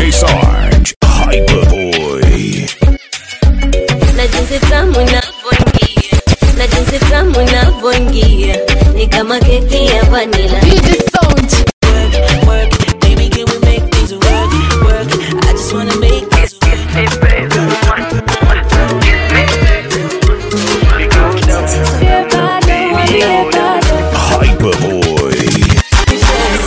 DJ Sarge, Hyperboy. na jinsi tamu inavyoingia na jinsi tamu inavyoingia ni kama keki ya vanila Baby, can we make things work? Work. I just wanna make this work. Hyperboy.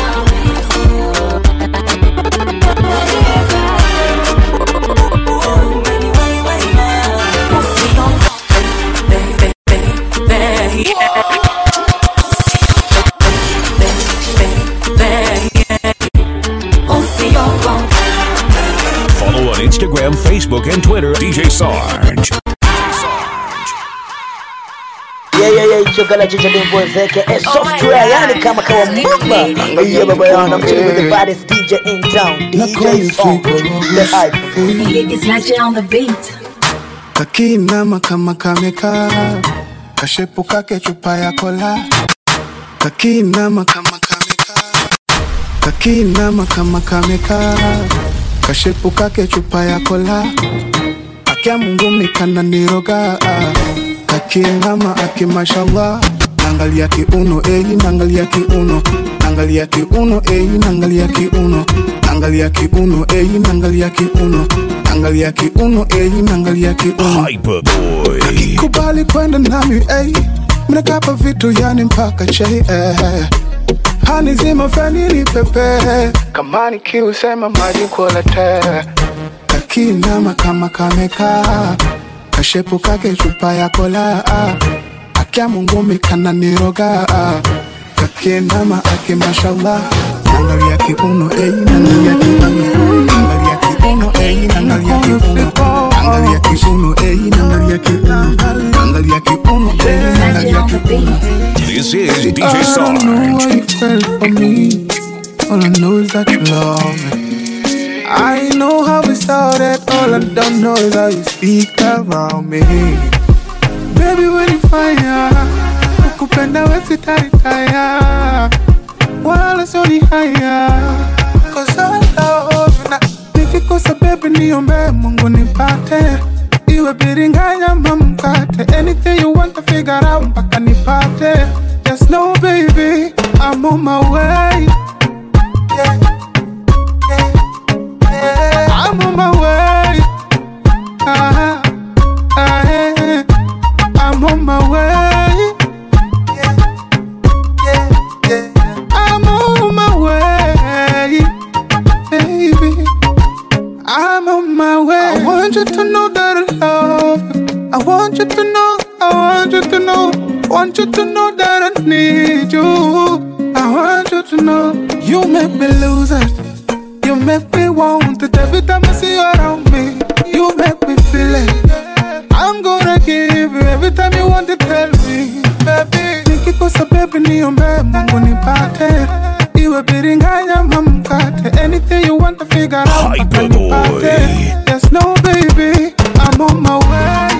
Follow on Instagram, Facebook, and Twitter. DJ Sarge. Yeah, yeah, yeah, it's your girl, Ginger Bean Boy Zeke, and software, yani kama kawa mumba. Yeah, baba yangu, I'm chilling with the baddest DJ in town, DJ Sarge, the hype. It's like on the beat kakinama kama kamekaa kashepu kake chupa ya kola kakinama kama kamekaa kakinama kama kamekaa kashepu kake chupa ya kola akya mungu mikana niroga kakinama aki mashallah nangalia kiuno eyi nangalia kiuno nangalia kiuno eyi nangalia kiuno nangalia kiuno eyi nangalia kiuno nangalia kiuno eyi nangalia kiuno Hyperboy. kubali kwenda nami ey mnakapa vitu yani mpaka chei eh. hani zima fanini pepe kama nikiusema maji kuolete kakinama kama kamekaa kashepu kake chupa ya kola akya mungumi kana niroga kakinama aki mashallah nangalia kiuno ey nangalia kiuno nangalia kiuno ey nangalia kiuno nangalia kiuno ey nangalia kiuno nangalia kiuno ey nangalia kiuno This is DJ I don't know Sarge. how you felt for me. All I know is that you love me. I know how we started. All I don't know is how you speak around me. Baby, when you fire, ukupenda wesi taritaya. Wala soni haya. Cause I love you na nikikosa baby niombe Mungu nipate. Iwe biringanya mamkate. Anything you want to figure out mpaka nipate. Just know baby, I'm on my way. Yeah, yeah, yeah. I'm on my way. Ah, ah, yeah. I'm on my way. Yeah, yeah, yeah. I'm on my way, baby. I'm on my way. I want you to know that I love you. I want you to know. I want you to know. Want you to know that I need you. I want you to know. You make me lose it. You make me want it every time I see you around me. You make me feel it. I'm gonna give you every time you want to tell me, baby. Nikikosa baby niombe Mungu nipate. Iwe biringanya mamkate. Anything you want to figure out mpaka nipate. Yes, no baby, I'm on my way.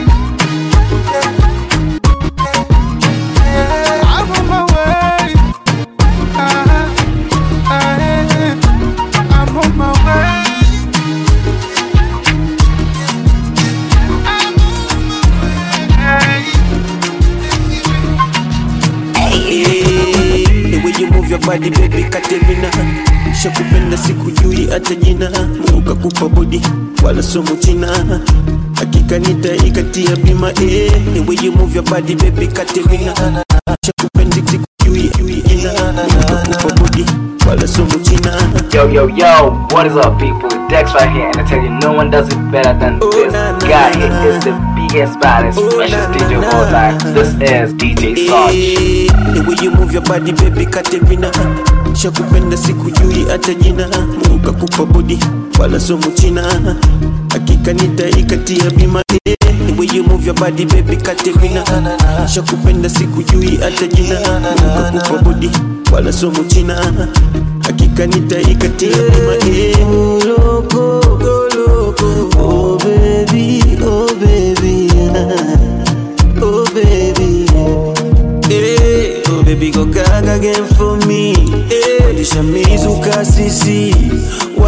I'm on my way. Ah, ah, yeah. I'm on my way. Hey, the way you move your body baby Katerina shakupenda sikujui hata jina ukakupa bodi wala somo china hakika nitaikatia bima eh, the way you move your body baby Katerina shakupenda sikujui jina ukakupa bodi wala somo china Yo, yo, yo, what is up, people? Dex right here, and I tell you, no one does it better than this guy. He is the biggest, baddest, freshest DJ of all time. This is DJ Sarge. Eh, the way you move your body baby Katerina shakupenda sikujui hata jina ukakupa bodi wala somo china hakika nitaikatia bima eh, the way you move your body baby Katerina shakupenda sikujui hata jina ukakupa bodi wala somo china hakika nitaikatia bima eh. Loco, loco, oh baby, oh baby, oh baby. Hey, oh baby, go gaga again for me. Hey, Lisha mizuka sisi, wala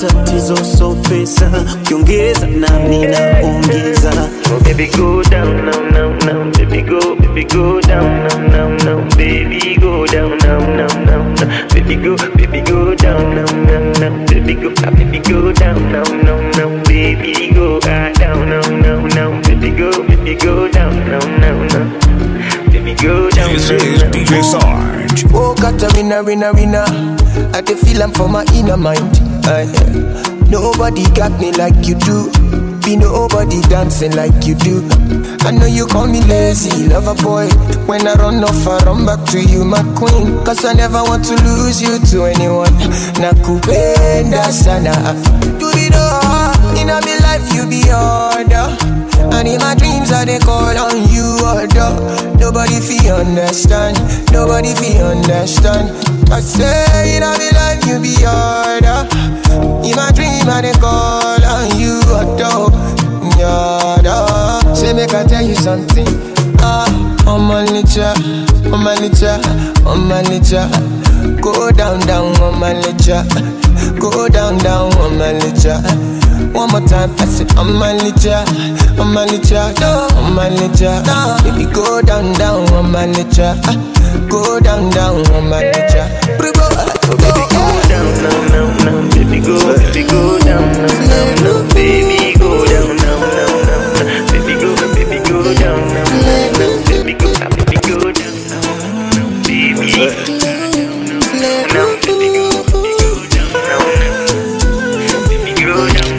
matatizo so pesa ukiongeza nami naongeza oh, baby go down now now now baby go baby go down now now now baby go down now now now now baby go baby go down now now now baby go ah, baby go down now now now baby go ah, down now now now baby go baby go down now now now baby go down This now, is now. DJ Sarge. Oh, got a winner, winner, winner. I can feel I'm for my inner mind. Aye. nobody got me like you do. Be nobody dancing like you do. I know you call me lazy, lover boy. When I run off, I run back to you, my queen. Cause I never want to lose you to anyone. Nakupenda sana. Do it all. In my life, you be order. And in my dreams, I they call on you, order. Nobody feel understand. Nobody feel understand. I say in my life, you be order. In my dream, I they call on you, order. Order. Say make I tell you something. Ah, on my nature, on my nature, on my nature. Go down, down on my nature. Go down, down on my nature. One more time, I say on my nature, on my nature, on my nature. Baby, go down, down on my nature. Go down, down on my nature. Baby, Baby, go down now, now, now. Baby, go, baby, go down now, now, now. Baby, go down now, now, now. Baby, go, baby, go down now, now, now. Baby, go, ah, baby, go down now, now, now. Baby, go down now, now. Baby, go, baby, go down now, now. Baby, go down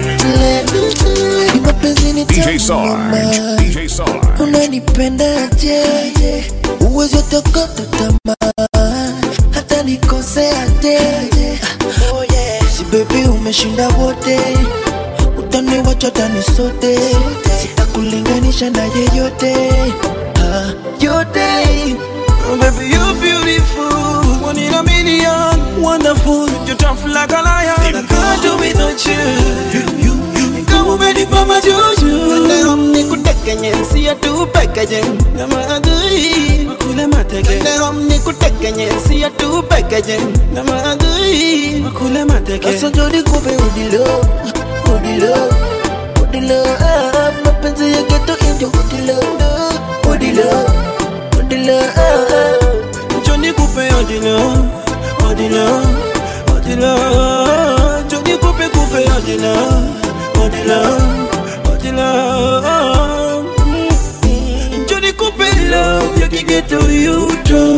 now. DJ Sarge. DJ Sarge. unanipendaje uwezi otokota tamaa hata nikoseaje si bebi umeshinda wote utaniwacha tani sote sitakulinganisha na yeyote Ah, yote Oh, baby, you're beautiful. One in a million. Wonderful. You're tough like a lion. I can't do without you. You, you, you. Kama umenipa majuju. Leo nikutekenye, siya tu pekeje. Na maadui, makule mateke. Leo nikutekenye, siya tu pekeje. Na maadui, makule mateke. Sasa jodi kupe udilo udilo udilo ah, mapenzi ya geto indio udilo udilo udilo ah, Johnny Coupe ordinaire, ordinaire, ordinaire. Johnny Coupe Coupe ordinaire, ordinaire, ordinaire. Mm. Johnny Coupe love ya kigeto yuto.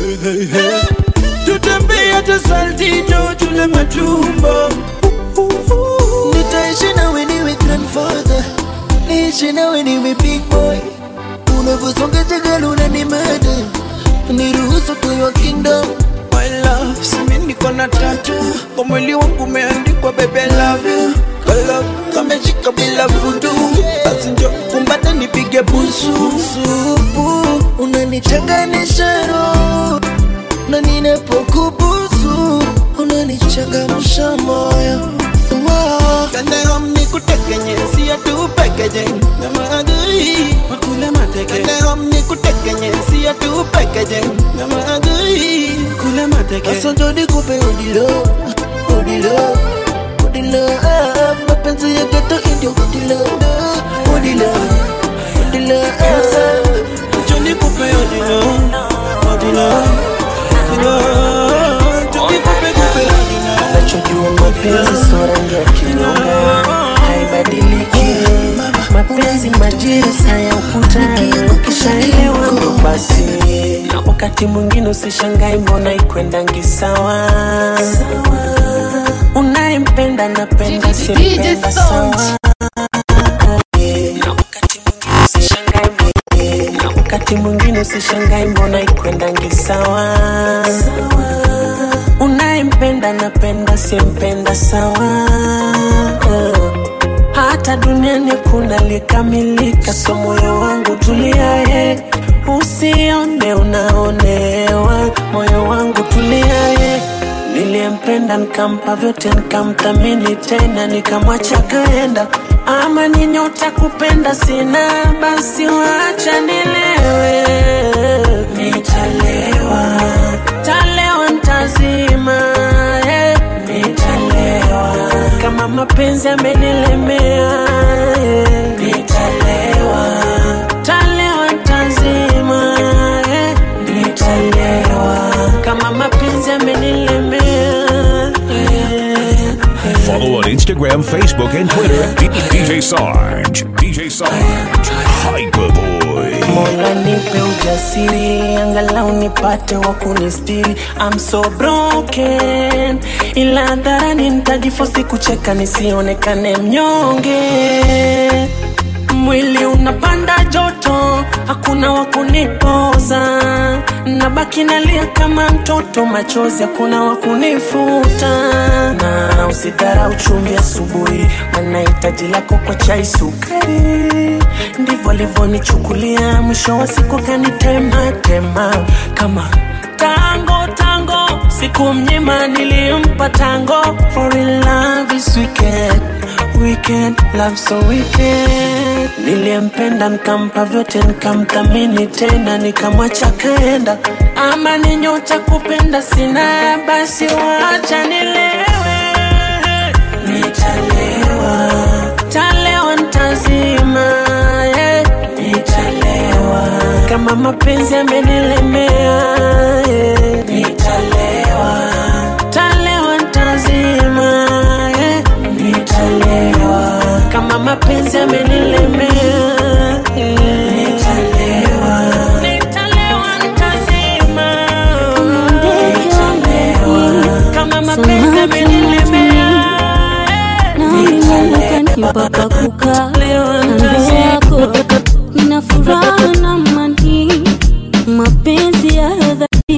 Tutembea hata saltito tule matumbo. nitaishi nawe niwe grandfather niishi nawe niwe big boy unavyosonga jagala unanimada niruhusu tuyo kingdom My love, simi niko na tatu kwa mwili wangu umeandikwa baby I love you Kala kameshika bila vudu basi njo kumbata nipige busu supu unanichanganisha roho na ninapokubusu unanichangamsha moyo Wow. Kandarom nikutekenye siya tu pekeje na maadui makule mateke Kandarom nikutekenye siya tu pekeje na maadui kule mateke Sasa jodi kupe udilo udilo udilo ah, mapenzi ya geto indio udilo udilo udilo ah. Johnny Coupe odilo odilo odilo Johnny Coupe Coupe odilo nachojua mapenzi so rangi ya kinyonga haibadiliki mapenzi majira saa ya ukutani ukishaelewa ndo basi na wakati mwingine usishangai mbona ikwendangi sawa unayempenda napenda simpenda sawa Na wakati mwingine usishangai mbona- na wakati mwingine usishangai mbona ikwendangi sawa unayempenda napenda simpenda sawa hata duniani kuna likamilika so moyo wangu tuliaye usione unaonewa moyo wangu tuliaye niliyempenda nikampa vyote nikamthamini tena nikamwacha kaenda ama ni nyota kupenda sina basi wacha nilewe nitalewa talewa ntazima eh, nitalewa kama mapenzi amenilemea eh. nitalewa talewa ntazima eh. nitalewa kama mapenzi amenilemea eh. Follow on Instagram, Facebook, and Twitter. D- DJ Sarge. DJ Sarge. Hyperboy. Mola nipe ujasiri, angalau nipate wa kunistiri. I'm so broken, ila hadharani nitajifosi kucheka nisionekane mnyonge. Mwili unapanda joto, hakuna wa kunipoza, nabaki nalia kama mtoto, machozi hakuna wa kunifuta. Na usidharau chumvi asubuhi, maana hitaji lako kwa chai sukari. Ndivyo alivyonichukulia, mwisho wa siku kanitema tema kama tango tango, siku mnyima nilimpa tango. For in love is wicked, wicked, love so wicked. Niliyempenda nikampa vyote, nikamthamini tena, nikamwacha kaenda. Ama ni nyota kupenda sina, basi wacha nilewe, nitalewa, talewa ntazima, yeah. nitalewa kama mapenzi amenilemea, yeah. nitalewa, talewa ntazima, yeah. nitalewa kama mapenzi amenilemea, yeah. nitalewa, nitalewa ntazima, nitalewa kama mapenzi amenilemea, mpaka kukaa kando yako nina furaha na mani mapenzi ya dhati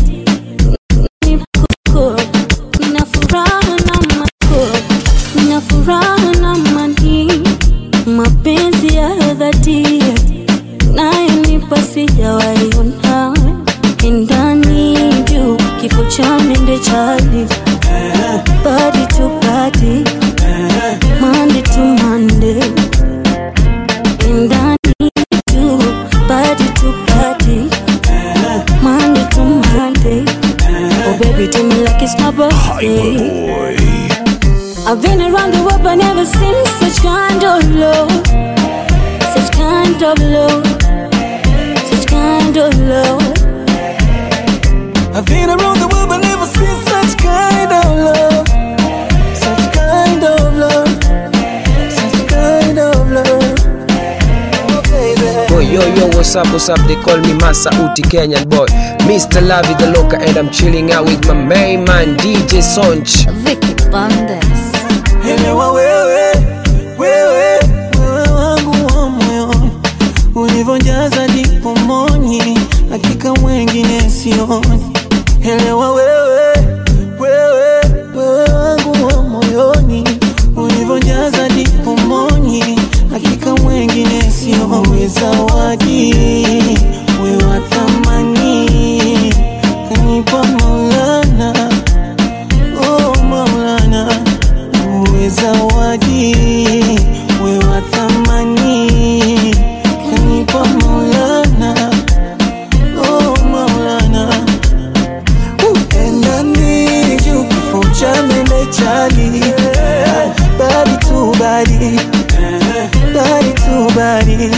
Niko- nina furaha na mako nina furaha na mani mapenzi ya dhati nayenipa sijawaiona ndani juu kifo cha mende chali body to body Monday to Monday And I need you Body to body Monday to Monday Oh baby do me like it's my birthday I've been around the world but never seen such kind of love Such kind of love Such kind of love I've been around the world but never seen such kind of love. Such kind of love. Such kind of love. Oh, baby. Boy, yo, yo, what's up, what's up? They call me Masa Uti Kenyan boy. Mr. Lavi the Loca, and I'm chilling out with my main man, DJ Sonch. Vicky Bandes Elewa wewe, wewe, wewe wangu wa moyoni, ulivyojaza ndipo moni, hakika mwengine sioni. Elewa wewe, wewe, wewe wangu wa moyoni, ulivyojaza ndipo moni, hakika mwengine sioni. Wewe zawadi, wewe wa thamani, kanipa Maulana, oh Maulana uwe zawadi, we wa thamani, kanipa Maulana, oh Maulana. Enda niju kifo cha mende chali, body to body, body to body.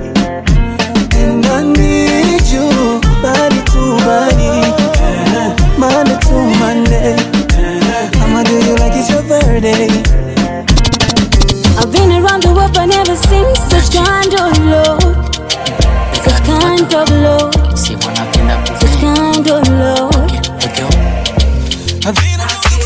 Enda niju body to body, Monday to Monday. I'ma do you like it's your birthday. I've been around the world but never seen such kind of love Such kind of love Such kind of love I've been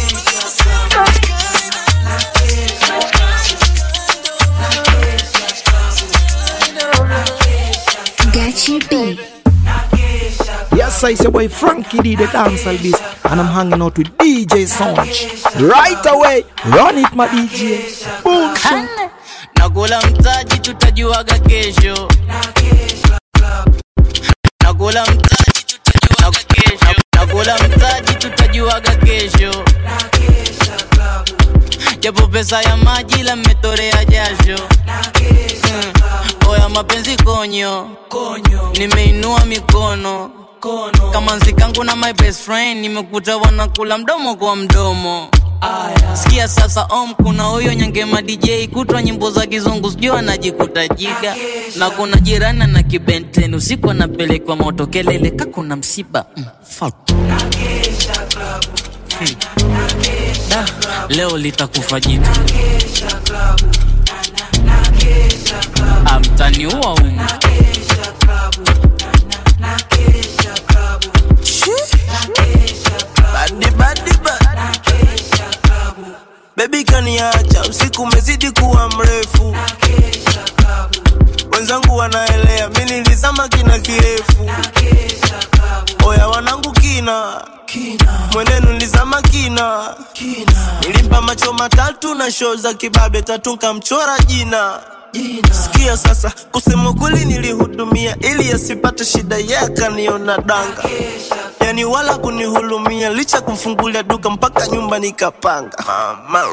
Gachi B. Yes, I say boy Frankie D the dancehall beast, and I'm hanging out with DJ Sonch. Right away, run it, my DJ. Boom. shot. nakula mtaji tutajuaga kesho nakula mtaji tutajuaga kesho nakula mtaji tutajuaga kesho japo pesa ya maji la mmetorea jasho Mm. oya mapenzi konyo nimeinua mikono kama nzikangu na my best friend nimekuta wanakula mdomo kwa mdomo sikia sasa om kuna huyo nyangema dj kutwa nyimbo za kizungu sijui anajikuta jiga na kuna jirani na kibenten usiku anapelekwa moto kelele ka kuna msiba mm, fuck. Hmm. Da, leo litakufa jitu amtaniua umu Badi badi badi Baby kaniacha usiku umezidi kuwa mrefu wenzangu wanaelea mi nilizama kina kirefu oya wanangu kina mwenenu nilizama kina nilimpa macho matatu na shoo za kibabe tatu nkamchora jina sikia sasa kusema kweli nilihudumia ili asipate shida ye akaniona danga yani wala kunihulumia licha kumfungulia duka mpaka nyumba nikapanga mama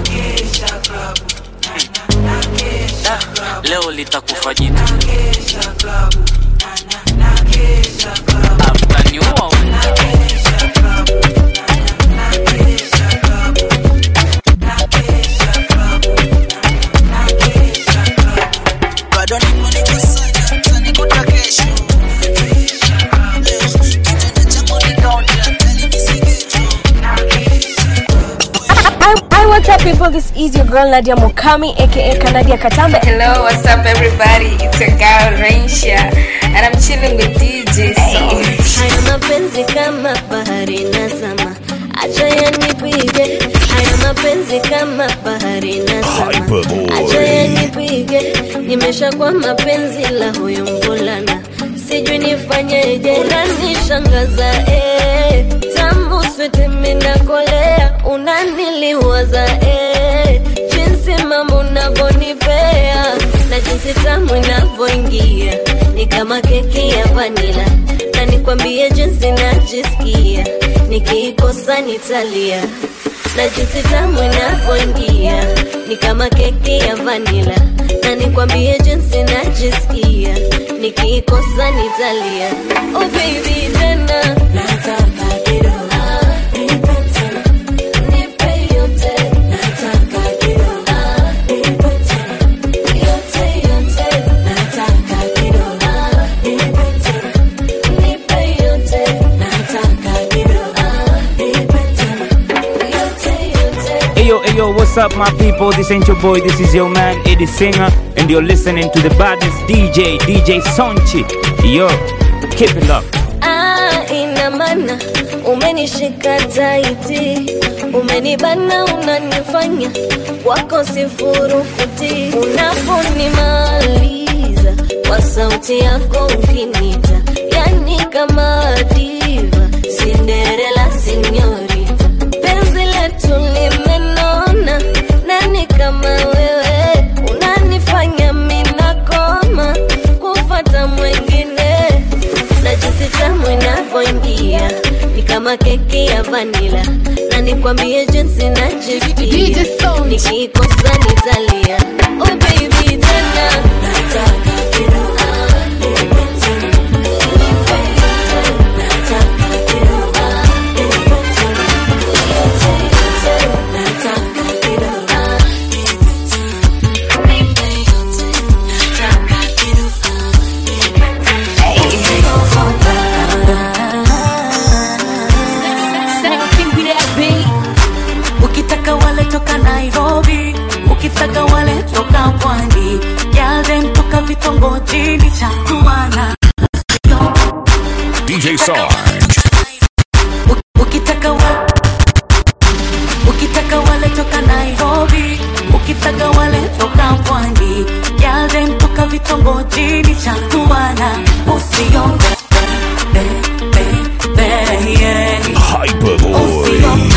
leo litakufa jitu amtaniua umu bado nipo niko saja utanikuta kesho Leo, kitanda changu nikaonea, tani nisigejo. Hi, what's up, people? This is your girl Nadia Mokami, aka Kanadia Katambe. Hello, what's up, everybody? It's a girl, Rainsha, and I'm chilling with DJ Soul. Haya mapenzi kama bahari nazama, acha yanipige. Haya mapenzi kama bahari nazama, acha yanipige. Nimeshakuwa mapenzi la huyo mvulana, sijui nifanyeje. Unanishangaza eh, tamu switi minakolea, unaniliwaza eh, jinsi mambo unavyonipea na jinsi tamu inavyoingia ni kama keki ya vanila na nikwambie jinsi najisikia nikiikosa nitalia na jinsi tamu inavyoingia ni kama keki ya vanila na nikwambie jinsi najisikia nikiikosa nitalia oh baby tena nataka kidogo Ah, nipe tena. Nipe yote. Nataka kidogo Ah, nipe tena. Yote, yote. Nataka kidogo Ah, nipe tena. Nipe yote. Nataka kidogo Ah, nipe tena. Yote, yote. Hey yo, hey yo, what's up, my people? This ain't your boy, this is your man, Eddie Singer, and you're listening to the baddest DJ, DJ Sonchi. Yo, keep it up. Ah, ina maana umenishika taiti, umenibana, unanifanya wako sifurukuti. Unaponimaliza kwa sauti yako ukinita, yani kama diva, Cinderella sinyorita, penzi letu limenona, nani kama wewe unanifanya minakoma kufata mwengine na jinsi tamu inavyoingia ni kama keki ya vanila na nikwambie jinsi najisikia nikiikosa nitalia oh baby tena nataka kidogo Ah, nipe tena. Nipe yote. Nataka kidogo Ah, nipe tena. Yote, yote. Nataka kidogo Ah, nipe tena. Nipe yote. Nataka kidogo Ah, nipe tena. ukitaka wale toka nairobi ukitaka wale toka pwani yale toka vitongojini cha kuana DJ Sarge. ukitaka wa, ukitaka wale toka nairobi ukitaka wale toka pwani yale toka vitongojini cha kuana usionge be, be, be, yeah. Hyperboy.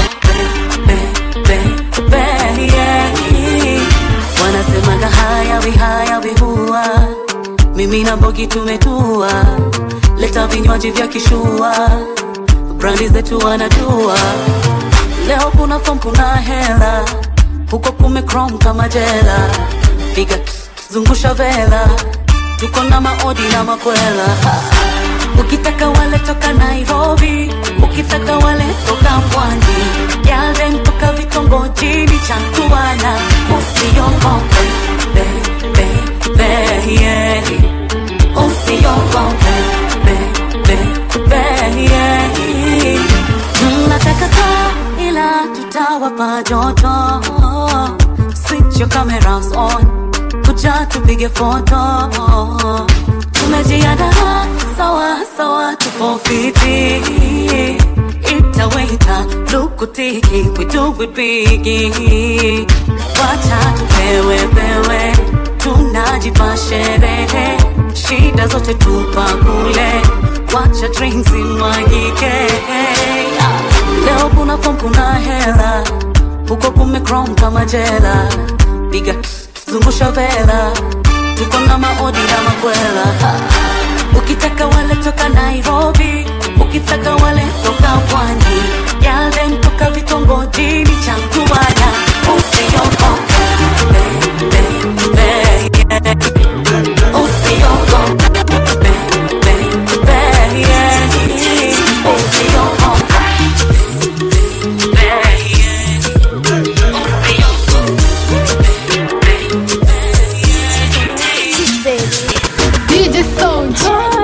wanasemaga hayawi hayawi huwa mimi na bogi tumetua leta vinywaji vya kishua brandi zetu wanajua leo kuna fom kuna hela huko kume chrome kama jela piga zungusha vela tuko na maodi na makwela ukitaka wale toka nairobi ukitaka wale toka pwani yale toka vitongojini chantuana usiogope be, be, be, yeah. usiogope be, be, be, yeah. Mm, nataka kaa ila tutawapa joto switch your cameras on kuja tupige foto tumejiandaa sawa sawa tupo fiti itaweta lukutiki we do it bigi wacha tupewe pewe tunajipa sherehe shida zote tupa kule wacha drinks imwagike leo kuna fom kuna hela huko kumekrom kama jela piga zungusha vela tuko na maodi na makwela Ha. ukitaka wale toka nairobi ukitaka wale toka pwani yale mtoka vitongojini chantuana usiogope Be, be, be, yeah. usiogope Be, be, be, yeah. usiogope DJ Sound.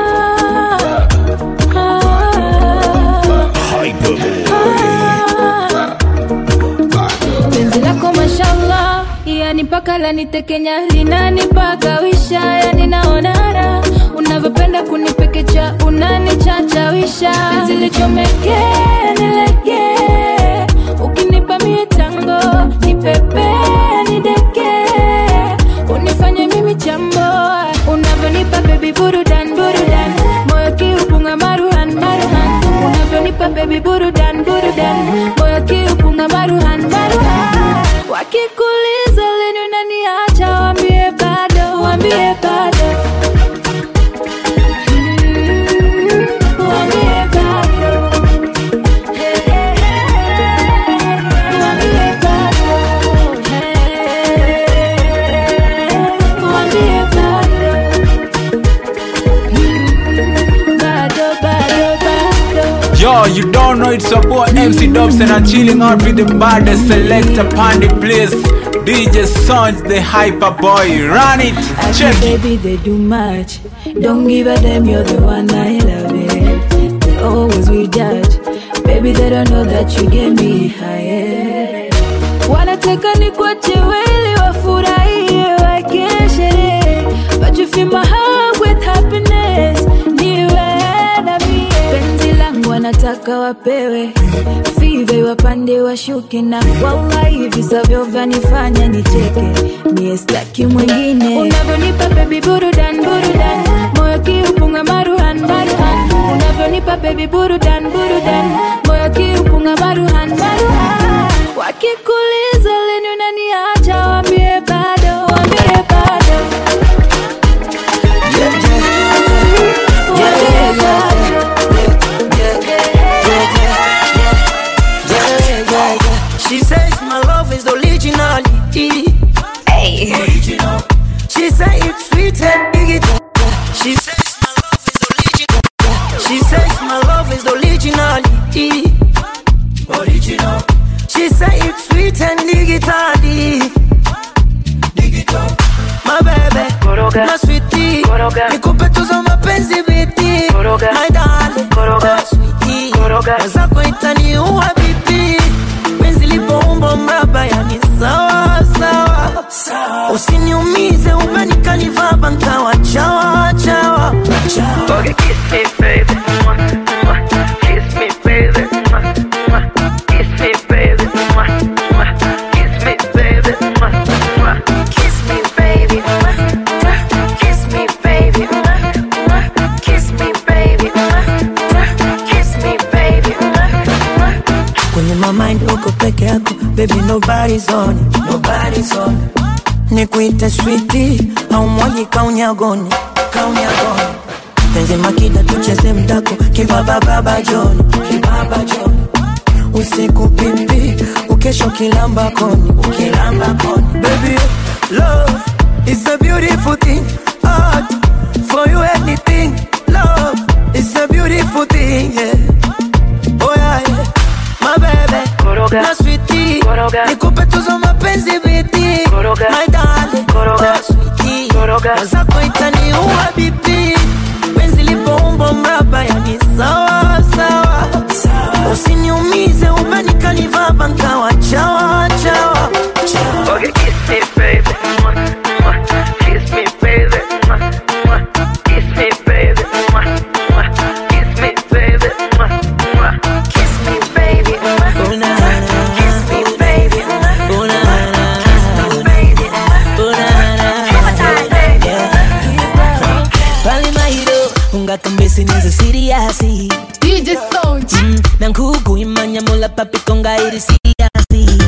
penzi lako mashallah yani mpaka lanitekenya linanipagawisha yani naonara unavyopenda kunipekecha unanichachawisha penzi lichomeke nilege ukinipa mie tango nipepe nideke unifanye mimi chambo unavyonipa bebi burudan burudan moyo kiupunga maruhan maruhan unavyonipa bebi burudan burudan moyo kiupunga maruhan maruhan wakikuliza lini unaniacha wambie bado wambie bado Mm, wambie bado wambie bado wambie bado bado bado bado Yo, you don't know it's your boy MC Dubs and I'm chilling out with the baddest selector Pandy Place. DJ Sons, the hyper boy. Run it, I check think it. baby they do much. Don't give a damn, you're the one I love it. They always will judge. Baby they don't know that you get me higher. Wanataka nikuache weli wafurahie wakeshere, but you fill my heart with happiness. Niwe na mie penzi langu wanataka wapewe five wapande washuke na wallahi visavyo vyanifanya nicheke mie staki mwingine unavyonipa bebi burudan burudan moyo kiupunga maruhan maruhan unavyonipa bebi burudan burudan moyo kiupunga maruhan maruhan wakikuliza lini unaniacha wambie bado wambie bado Wambie bado. She says my love is originality. Hey. Original. She say it's sweet and digital. She says my love is original. She says my love is originality. Original. She say it's sweet and digital. Digital. My baby, my sweetie, nikupe tuzo mapenzi biti, my darling, my sweetie, mwenzako itaniua bibi, penzi lipoumba mraba yani sawa sawa, usiniumize umenikanivaba nkawa chawa chawa. Okay, kiss me baby, kiss me baby, kiss me baby, kiss me baby, kiss me baby, kiss me baby, kiss me baby, kiss me baby. Kwenye my mind uko peke yako, baby nobody's on it, nobody's on it. Nikuite sweetie au mwagi kaunyagoni, kaunyagoni. Penzi makida tucheze mdako, kibaba baba John, kibaba John. Usiku pipi, ukesho kilamba koni, ukilamba koni. Baby, love is a beautiful thing. Art for you anything. Love is a beautiful thing, yeah. Oh yeah, yeah. My baby, Koroga. na sweetie, Koroga. nikupe tuzo mapenzi biti, Koroga. my darling, Koroga. na sweetie, Koroga. wazako itaniua bibi, penzi lipoumbo mraba, yani sawa sawa, usiniumize umenikaniva nkawa chawa chawa. Okay, kiss me, baby. Mwah, mwah. Kiss me, baby. Mwah, mwah. Kiss me, baby. Mwah, mwah. Kiss me, baby. Mwah, mwah. Kiss me, baby. Mwah, mwah. Kiss me, baby. Mwah, mwah. Kiss me, baby. Pali mahiro ungakambesi nizo siriasi DJ Sound mm, Nankuku imanya mula papi konga iri siriasi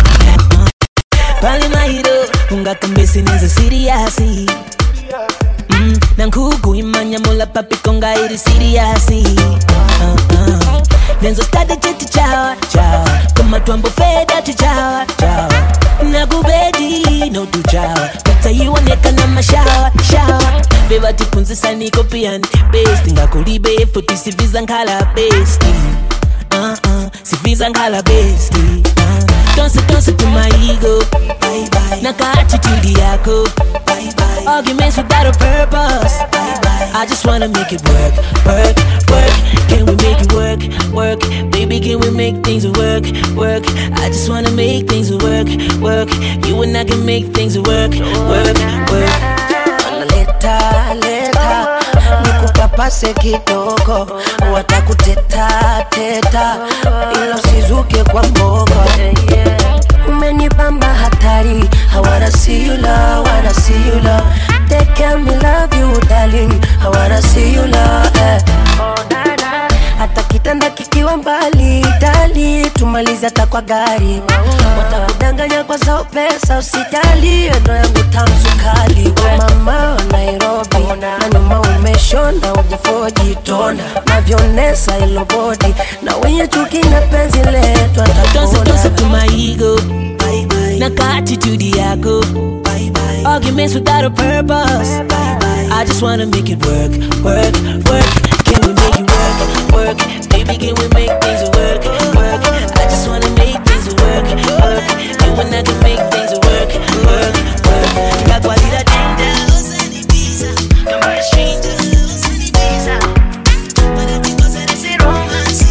Pali mahiro ungakambesi nizo siriasi mm, Nankuku imanya mula papi konga iri siriasi uh, uh. Nenzo stade cheti chawa chawa Kama twambo feda tu chawa chawa Nakubedi no tu chawa Utaiwoneka na mashawa shawa Beba tipunzisa niko piani Besti ngakulibe futi siviza nkala besti uh -uh, siviza nkala besti uh. Don't say, don't say to my ego bye bye. Naka attitude yako bye bye. Arguments without a purpose bye bye. I just wanna make it work, work, work. Can we make it work, work? Baby, can we make things work, work? I just wanna make things work, work. You and I can make things work, work, work. leta leta nikupapase kidogo watakuteta teta ila usizuke kwa mbogo umenipamba hatari I wanna see you love, wanna see you love Take care me love you darling I wanna see you love eh. hata kitanda kikiwa mbali dali tumalize hata kwa gari watakudanganya kwa zao pesa usijali ndo yangu tamsukali wa mama wa nairobi na nyuma umeshona ujifoji tona navyonesa ilo bodi na wenye chuki na penzi letu Don't say, don't say atakona to my ego bye bye. Naka attitude yako bye bye. Arguments without a purpose bye bye. I just wanna make it work, work, work. Can we make it work, work? Baby, can we make things work, work? I just wanna make things work, work. You and I can make things work, work, work. La cualidad linda, usanibiza. Kama stranger, usanibiza. Wanatikosa ese romance.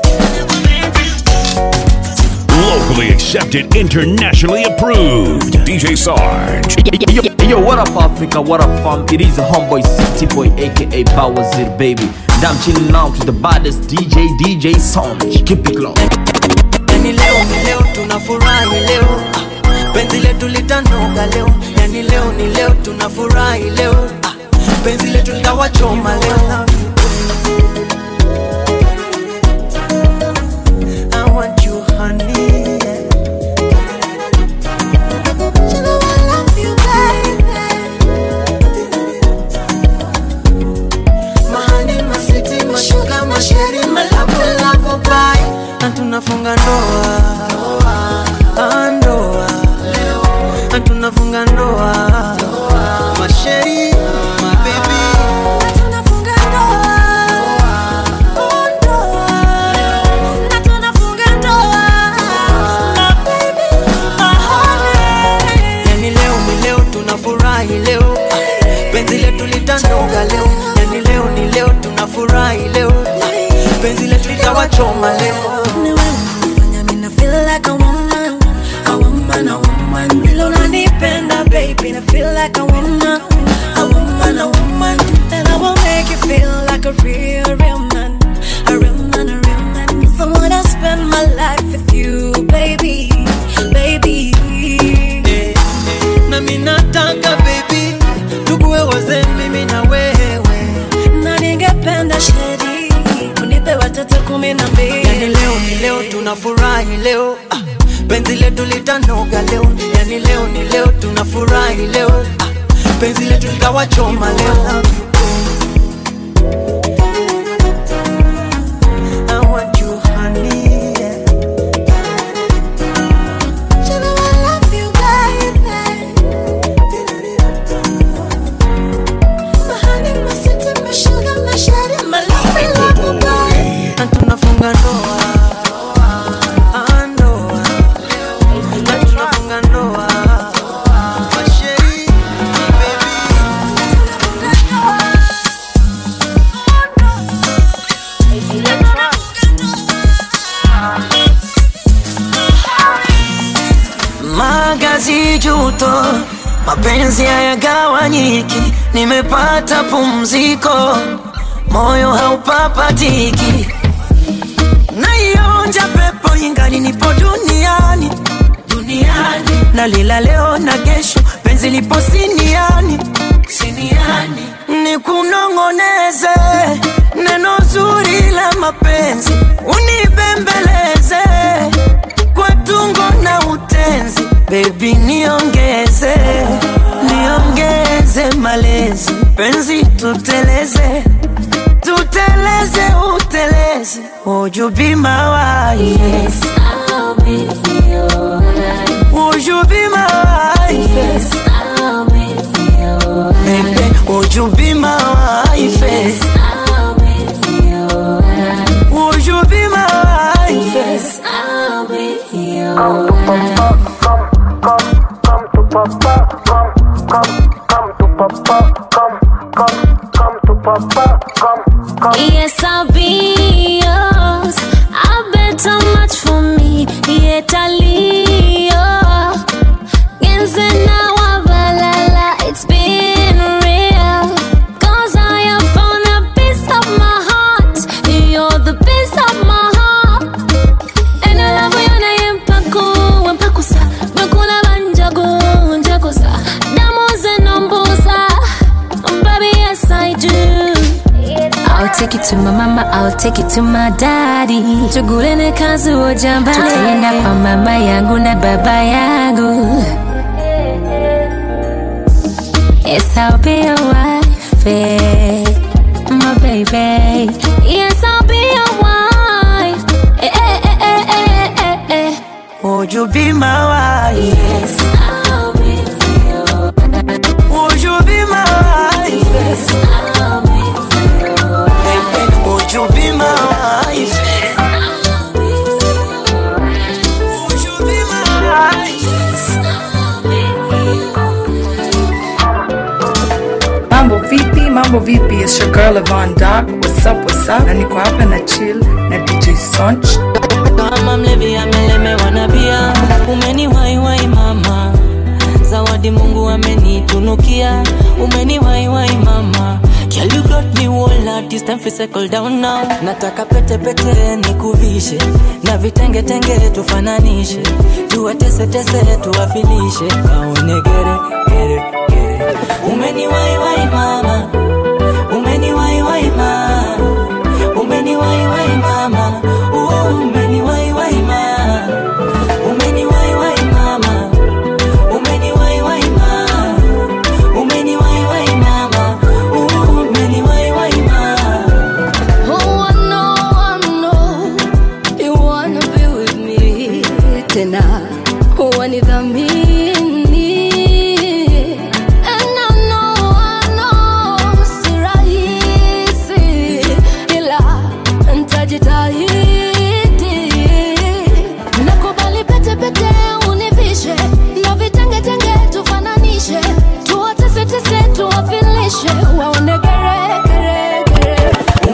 Locally accepted, internationally approved. DJ Sarge. Yo, yo, what up, Africa? What up, fam? It is a homeboy, city boy, aka Bawazir, baby. And I'm chilling out with the baddest DJ, DJ Sonj. Keep it low. yani leo ni leo tunafurahi leo ah, penzi letu litanuka leo yani leo ni leo tunafurahi leo ah, penzi letu litawachoma leo I want you honey Mahani, masiti, mashuka, masheri, malavu, lavu, bye. Na tunafunga ndoa Ah, ndoa Na tunafunga ndoa masheri mabebi yani leo ni leo tunafurahi leo Ah, penzi letu litanuka leo yani leo ni leo tunafurahi leo Ah, penzi letu litawachoma leo Mina feel like a woman, a woman, a woman. Vile unanipenda baby, na feel like a woman, a woman, a woman. And I will make you feel like a real, real man, a real man, a real man. 'Cause I wanna spend my life with you, baby, baby. na minataka baby tukuwe wazee mimi na wewe Na ningependa sheri unipe watoto kumi na mbili. yani leo ni leo tunafurahi leo ah, penzi letu litanoga leo yani leo ni leo tunafurahi leo ah, penzi letu litawachoma leo I want you, honey, yeah. Mahani, masiti, mashuga, mashari, malavu, lavu, magazi juto, mapenzi hayagawanyiki, nimepata pumziko, moyo haupapatiki, naionja pepo ingali nipo duniani duniani, nalila leo na kesho, penzi lipo siniani siniani, nikunong'oneze neno zuri la mapenzi, unibembeleze kwa tungo na utenzi, baby niongeze niongeze malezi, penzi tuteleze tuteleze uteleze, would you be my wife? Yes, I'll be your wife. Would you be my wife? Yes, I'll be your wife. Baby, would you be my wife? Yes, I'll be your wife. Would you be my wife? Yes, I'll be your wife. Yes, I'll be yours. I bet how much for me. Yet I'll Genze na wabalala, it's been real. Cause I have found a piece of my heart. You're the piece of my heart. And I love you na yempaku, wempakusa. Mekuna banjagu, njakusa. Damu zenombusa. Baby, yes I do. I'll take it to my mama, I'll take it to my daddy. Tugulene kazi ujambale. Tutaenda kwa mama yangu na baba yangu. Yes, I'll be your wife, eh, my baby. Yes, I'll be your wife. Eh, eh, eh, eh, eh, eh, eh. Would you be my wife? Yes, I'll be your Would you be my wife? Yes, I'll be your Baby, would you be my wife? Would you be my wife? mambo vipi mambo vipi it's your girl Yvonne Doc what's up what's up na niko hapa na chill na DJ Sonch kama mlevi amelemewa na bia umeniwaiwai mama zawadi mungu amenitunukia umeniwaiwai mama Girl, you got me whole lot, this time fi settle down now nataka pete pete nikuvishe na vitenge tenge tufananishe tuwatese tese tuwafilishe kaone gere gere gere umeniwaiwai mama umeniwaiwai mama umeniwaiwai mama uh, umeniwaiwai mama umeniwaiwai mama umeniwaiwai mama umeniwaiwai mama uh, umeniwaiwai mama Oh, I know, I know you wanna be with me tena, wanidhamini And I know, I know si rahisi, ila nitajitahidi. Nakubali pete pete univishe na vitenge tenge tufananishe, tuwatese tuwafilishe, waone gere gere gere.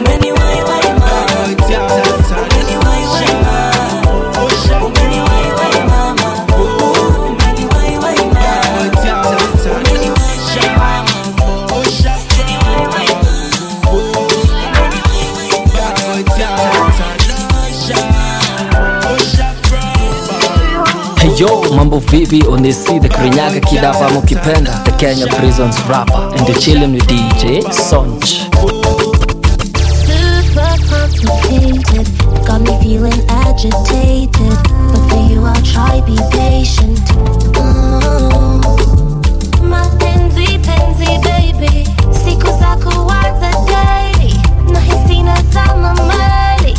Hey yo, mambo vipi? Onesi the Kirinyaga kid hapa mukipenda the Kenya Prisons rapper and the chilling with DJ Sonch. Super complicated, got me feeling agitated. But for you, I'll try be patient. Mm. Mapenzi penzi baby, siku za kuanza daily, nahisi nazama mali.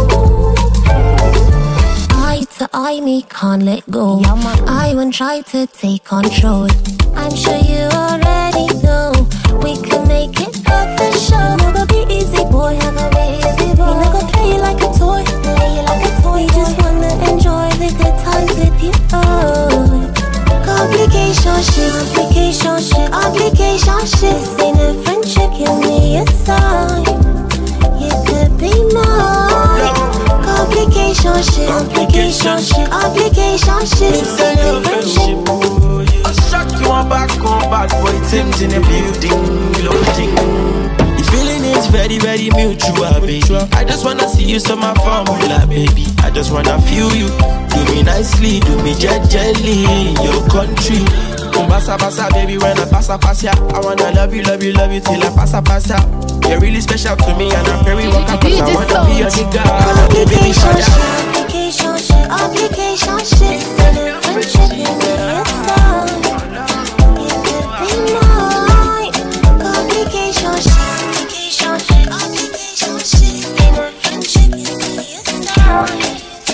Eye to eye, me can't let go. I won't try to take control. I'm sure you already know we can make it official. Never be easy, boy. I'm gonna be easy, boy. You never play you like a toy, play you like a toy. We just wanna enjoy the good times with you. Oh. Complication shit, complication shit, complication shit. This ain't a friendship, give me a sign. You could be mine. Complication shit, complication Application ship. Application ship. It's a your friendship. Oh, yeah. I shock you on back on bad boy Tim's in the building. Loading. The feeling is very, very mutual, baby. I just wanna see you, so my formula, baby. I just wanna feel you. Do me nicely, do me gently in your country. Basa basa, baby, when I pass, I pass ya. I wanna love you, love you, love you till I pass, I pass ya. You're really special to me, and I'm very welcome. Cause I wanna be your nigga. I wanna be baby, shout ya. Application ship. Application ship. Friendship in the inside. You could be mine. Application ship. Application ship. Application ship. Friendship in the inside.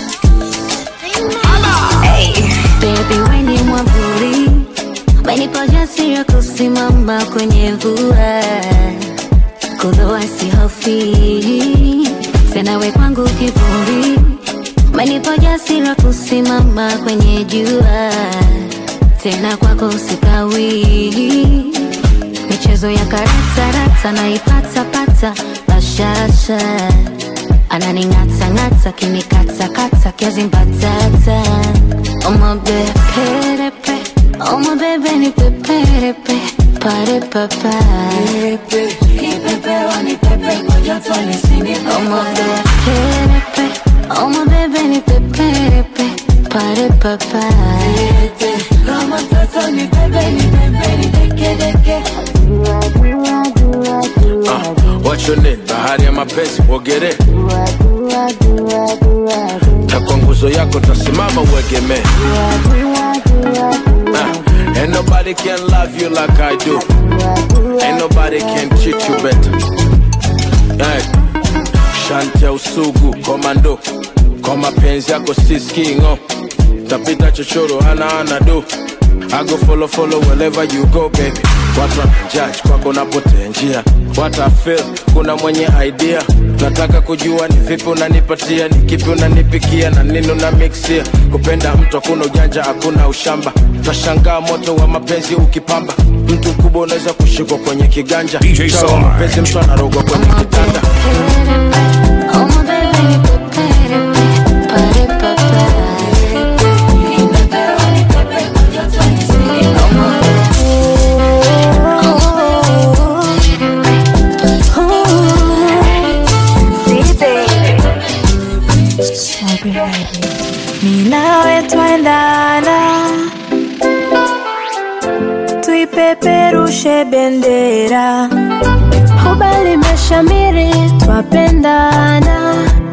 Baby, weni mwavuli wenipa jasiri ya kusimama kwenye vua kudhoa sihofi tena we kwangu kivuli wenipa jasiri ya kusimama kwenye jua tena kwako sikawi michezo ya karatarata naipatapata bashasha ananing'atang'ata kinikatakata kiazi mbatata omabeperepe omabebe ni peperepe parepapa omabeperepe omabebe ni peperepe parepapa What's your name? Bahari ya mapenzi uogere na kwa nguzo yako tasimama uegemee. Ah, Ain't nobody can love you like I do. Ain't nobody can treat you better. Hey. Shanti ya usugu komando kwa mapenzi yako siskingo tapita chochoro ana ana do I go follow follow wherever you go baby watu wanajudge kwako napotea njia what I feel kuna mwenye idea nataka kujua ni vipi unanipatia ni kipi unanipikia na nini una mixia kupenda mtu hakuna ujanja hakuna ushamba tashangaa moto wa mapenzi ukipamba mtu mkubwa unaweza kushikwa kwenye kiganja DJ Chawa Sarge. mapenzi mtu anarogwa kwenye kitanda Ninawe twendana, tuipeperushe bendera, hubali meshamiri, twapendana,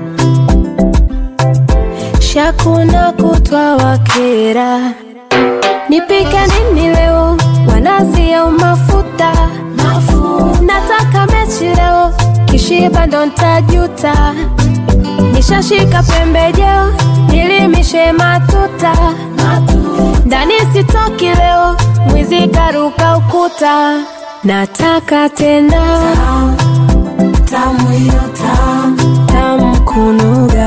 shakuna kutwa wakera, nipike nini leo, wanazi au mafuta, nataka mechi leo, kishiba ndo ntajuta nishashika pembejeo nilimishe matuta ndani sitoki leo mwizi karuka ukuta nataka tena tamu hiyo tamu tamu kunuga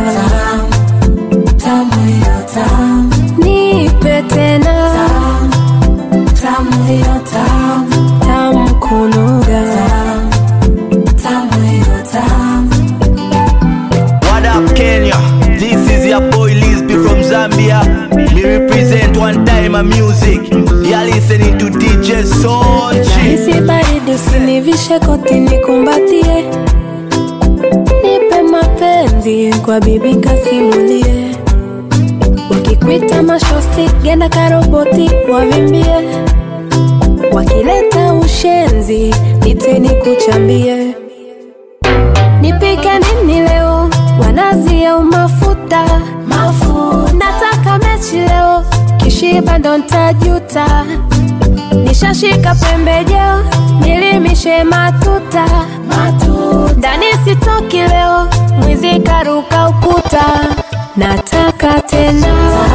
tamu hiyo tamu nipe tena tamu hiyo tamu tamu kunuga tamu hiyo tamu What up, Kenya? This is your boy Lisby from Zambia. Me represent one time a music. You're listening to DJ Sonchi. Nahisi baridi usinivishe koti nikumbatie, nipe mapenzi kwa bibi kasimulie, wakikwita mashosti genda karoboti wavimbie, wakileta ushenzi niteni kuchambie, nipike nini leo wanazi au mafuta nataka mechi leo kishiba ndo ntajuta nishashika pembejeo nilimishe matuta ndani sitoki leo mwizi karuka ukuta nataka tena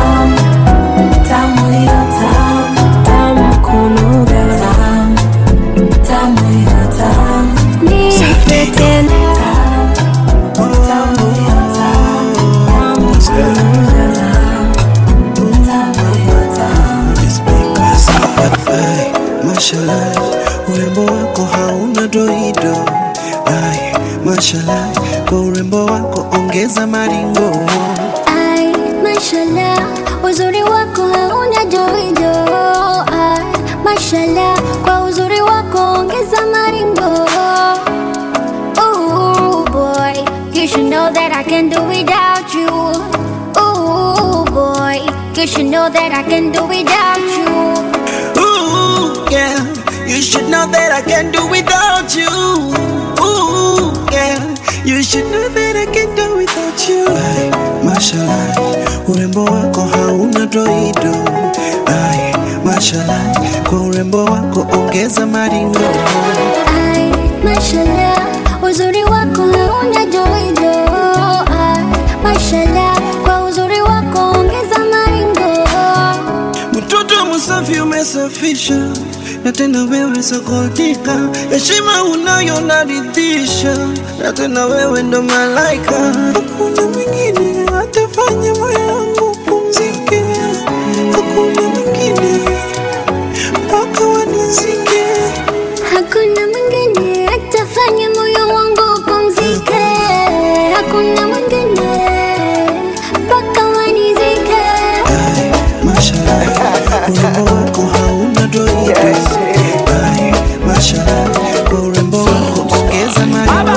tamu hiyo tamu tamu kunuga tamu hiyo tamu nipe tena tamu hiyo tamu tamu kunuga tamu hiyo tamu Ai, mashallah, urembo wako hauna doido. Ai, mashallah, kwa urembo wako ongeza maringo. Ai, doido ah, mashallah kwa uzuri wako ongeza maringo Ooh boy, you should know that I can do without you. Ooh boy, you should know that I can do without you. Ooh, yeah. You should know that I can do without you. Ooh, yeah. You should know that I can do without you. Mashallah, urembo wako hauna doido. Ay, mashallah, kwa urembo wako ongeza maringo. Ay, mashallah, uzuri wako hauna doido. Ay, mashallah, kwa uzuri wako ongeza maringo. Mtoto msafi umesafisha na tena wewe sokotika, heshima unayo naridhisha, na tena wewe ndo malaika. Hakuna mwingine atafanya moyo wangu pumzike, hakuna mwingine mpaka wanizike. Hakuna mwingine atafanya moyo wangu upumzike. Hakuna mwingine mpaka wanizike. Mashallah, urembo wako hauna doido. Ay, mashallah, kwa urembo wako ongeza maringo.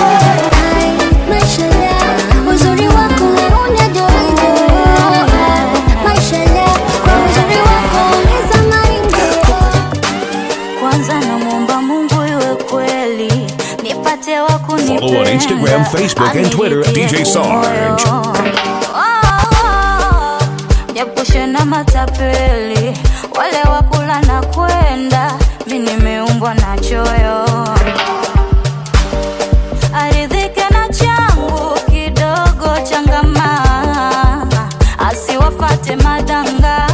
Mashallah, uzuri wako hauna doido. Mashallah, kwa uzuri wako ongeza maringo. kwanza namwomba mungu iwe kweli nipate wa Follow on Instagram, Facebook, and Twitter at DJ Sarge. niepushe na matapeli wale wakula na kwenda mi nimeumbwa na choyo aridhike na changu kidogo changama asiwafate madanga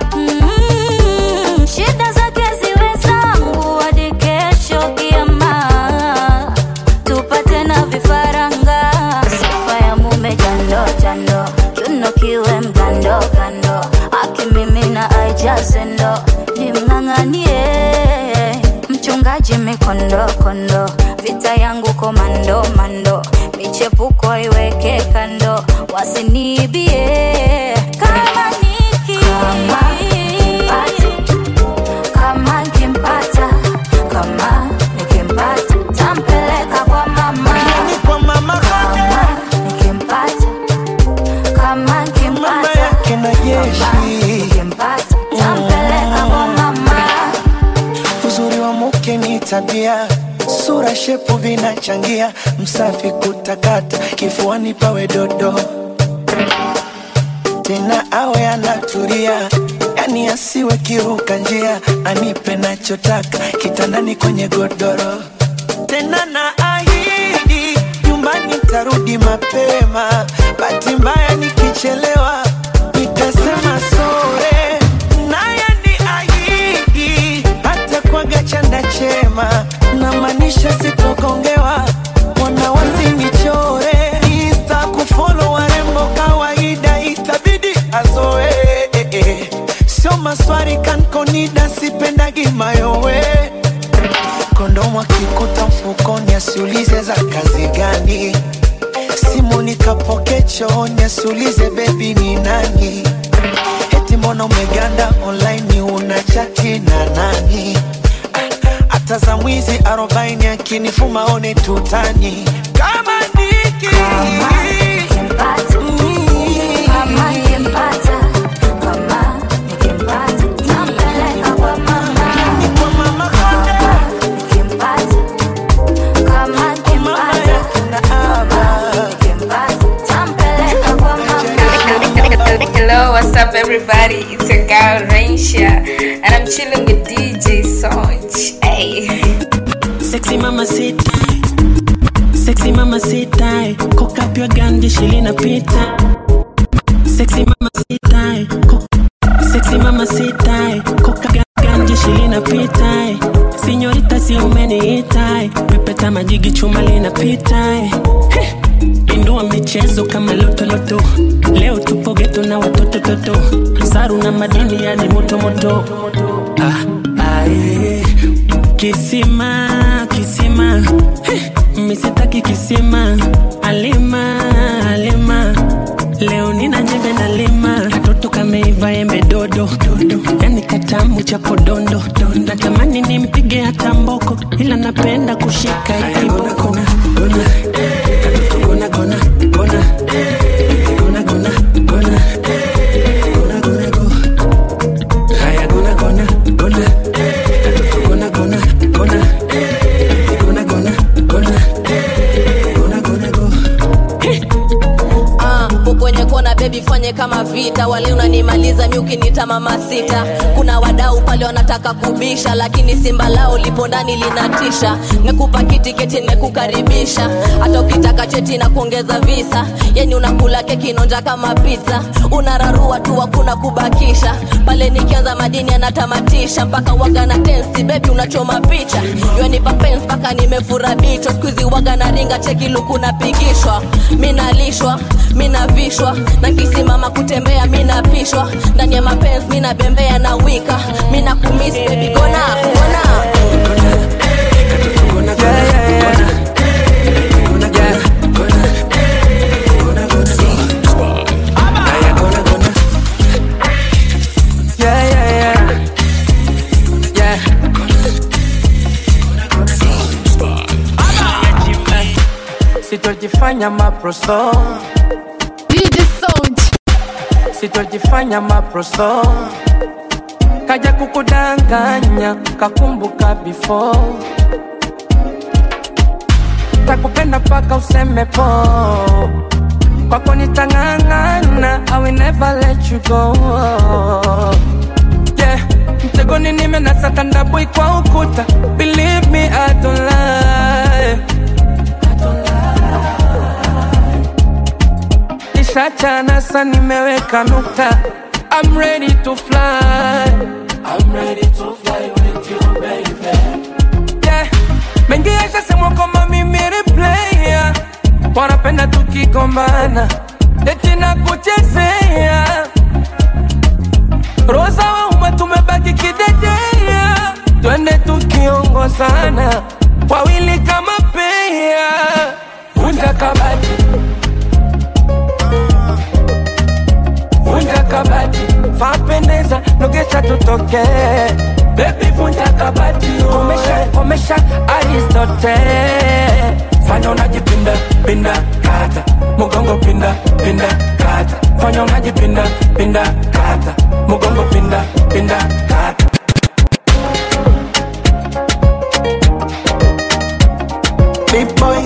Mm, shida zake ziwe zangu hadi kesho kiama tupate na vifaranga sifa ya mume jando jando kiuno kiwe mgando kando akimimina aijaze ndo nimng'ang'anie mchungaji mikondo kondo vita yangu komando mando michepuko iweke kando wasiniibie kama niki kama nikimpata kama nikimpata tampeleka kwa mama kwa mama kama nikimpata kama nikimpata Kina jeshi nikimpata tampeleka kwa mama uzuri wa mke ni tabia sura shepu vinachangia msafi kutakata kifuani pawe dodo tena awe anatulia yani asiwe kiruka njia anipe nachotaka kitandani kwenye godoro tena na ahidi nyumbani tarudi mapema bahati mbaya nikichelewa nitasema sore naye ni ahidi hata kwaga chanda chema na maanisha sitokongewa wana wasinichore insta kufolo warembo kawaida itabidi azoe sio maswari kankonida sipendagi mayowe kondomu akikuta mfukoni asiulize za kazi gani simu nikapoke chooni asiulize bebi ni nani eti mbona umeganda online una chati na nani Ah, hata za mwizi arobaini akinifuma one tutani kama niki kama nikimpata kama nikimpata tampeleka kwa mama kama nikimpata kama nikimpata kama nikimpata tampeleka kwa mama Hello, what's up, everybody? It's your girl Rainsha, and I'm chilling with DJ Sonch. Hey. Sexy mama sit Sexy mama sit tight Cock up your gun, jeshi linapita Sexy mama sit tight Cock- Sexy mama sit tight Cock up your gun, jeshi linapita Sinyorita si umeniita Pepeta majigi chuma linapita Heh. Indua michezo kama lotoloto Leo tupo geto na watoto toto Saru na madini yani moto moto ah, ah, eh. Kisima, kisima Heh, misitaki kisima Alima, alima Leo nina nyembe na lima Katoto kameiva embe dodo, dodo. yani katamu cha podondo natamani nimpige hata mboko ila napenda kushika ikiboko gona gona gona gona gona gona gona gona gona gona go haya gona gona gona gona gona gona gona gona gona gona gona go Ah, uko kwenye kona bebi fanye kama vita wale unanimaliza mi ukinita mama sita kuna wadau pale wanataka kubisha lakini simba lao lipo ndani linatisha nekupa kitiketi nekukaribisha hata ukitaka cheti na kuongeza visa yani unakula keki nonja kama pizza unararua tu hakuna kubakisha pale nikianza madini anatamatisha mpaka waga na tensi bebi unachoma picha yonipa pens mpaka nimefura bicho skuizi waga na ringa cheki luku napigishwa minalishwa minavishwa na kisimama kutembea minapishwa ndani ya mapenzi minabembea na wika mina kumis bebi gona gona Yeah, yeah, yeah. Yeah. Sitojifanya maproso DJ Sound Sitojifanya maproso Kaja kukudanganya kakumbuka before Takupenda paka useme po Kwako nitang'ang'ana I will never let you go Yeah Mtegoni nimenasa ndabui kwa ukuta Believe me I don't lie Nishachana sa nimeweka nukta I'm ready to fly I'm ready to fly with you baby Yeah Mengi yashasemwa kwamba mimi ni player Wanapenda tukigombana Eti na kuchezea Rosa wa umma tumebaki kidedea Twende tukiongozana Wawili kama pea Vunja kabati Vunja kabati Vapendeza Nogesha tutoke Baby vunja kabati Komesha, komesha Aristote Fanya unajipinda, pinda, kata Mugongo pinda, pinda, kata Fanya unajipinda, pinda, kata Mugongo pinda, pinda, kata Big boy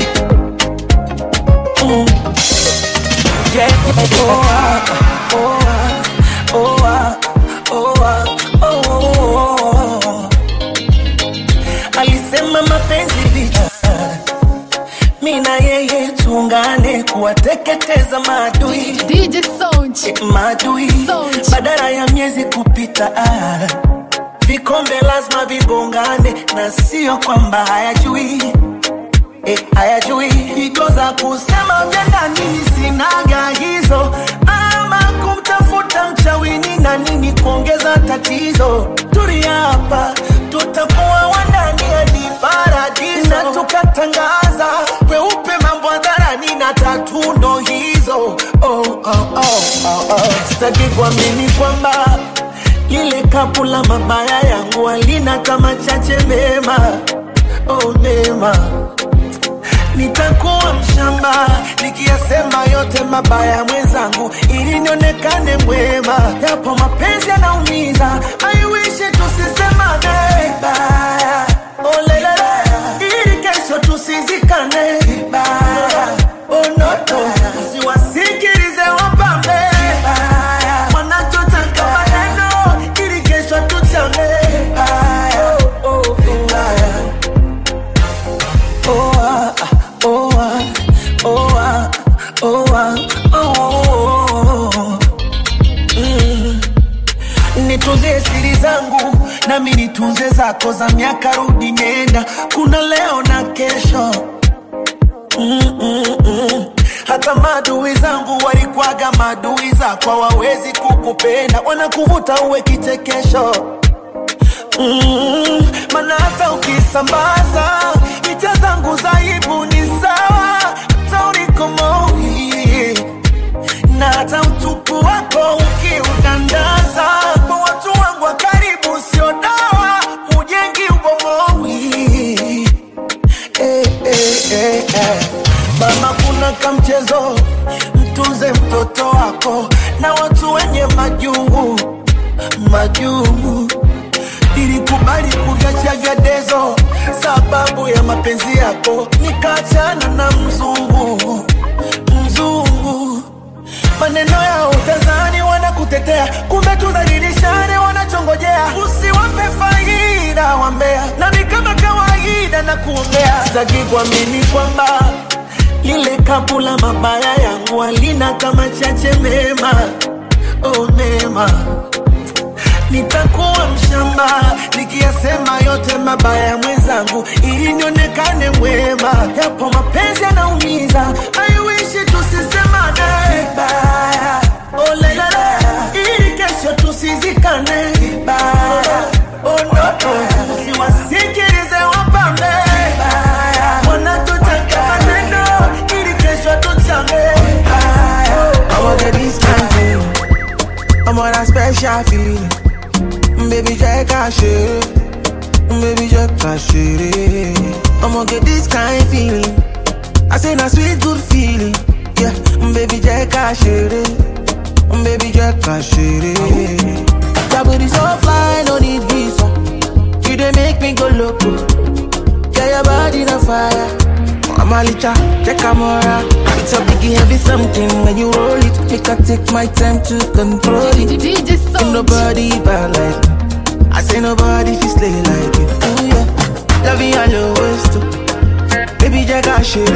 mm. Yeah, yeah, oh, ah, oh, ah, oh, ah, oh, ah, oh, oh, oh. Alisema mapenzi vita mi na yeye tuungane kuwateketeza maadui DJ Sound. maadui badala ya miezi kupita ah. vikombe lazima vigongane na sio kwamba hayajui eh, hayajui higo za kusema vya ndani sinaga hizo ama kumtafuta mchawini na nini kuongeza tatizo tulia hapa tutakuwa wandani hadi paradiso na tukatangaza weupe mambo hadharani na tatundo hizo oh, oh, oh, oh, oh. sitaki kuamini kwamba lile kapu la mabaya yangu alina kama chache mema oh, mema nitakuwa mshamba nikiyasema yote mabaya mwenzangu ili nionekane mwema yapo mapenzi yanaumiza aiwishi tusisemane vibaya olelele ili kesho tusizikane vibaya onoto usiwasikilize wapambe vibaya wanachotaka maneno ili kesho tuchane vibaya oh, oh, vibaya oh, ah, oh, ah, oh, ah, oh, ah, oh, oh. Mm. nitunze siri zangu nami nitunze zako za miaka rudi nenda kuna leo na kesho mm, mm, mm. hata madui zangu walikwaga madui zako hawawezi kukupenda wanakuvuta uwe kichekesho mm, mana hata ukisambaza picha zangu za aibu ni sawa hata ulikomoi na hata utupu wako ukiudandaza kwa watu wangu wa vya dezo sababu ya mapenzi yako nikaachana na mzungu mzungu maneno ya utazani wanakutetea kumbe tudhalilishane wanachongojea usiwape faida wambea nami kama kawaida na kuombea sitaki kuamini kwamba lile kapu la mabaya yangu alina kama chache mema oh mema nitakuwa mshamba nikiyasema yote mabaya ya mwenzangu ili nionekane mwema yapo mapenzi yanaumiza aiwishi tusisemane vibaya oh, lelele. ili kesho tusizikane vibaya oh, no, no. siwasikilize wapambe vibaya wanatutaka maneno ili kesho tuchame vibaya I want get this kind feeling. I'm on that special feeling. Baby, Jack, I share Baby, Jack, I share I'ma get this kind feeling. I say, na sweet, good feeling. Yeah, baby, Jack, I share Baby, Jack, I share That booty so fly, no need visa. You they make me go loco. Yeah, your body on fire. I'm a licha, check camera. It's a biggie heavy something when you roll it. Make I take my time to control it. Ain't nobody bad like me. I say nobody fi slay like you. Ooh yeah, love you all your ways too. Baby, Jack, I share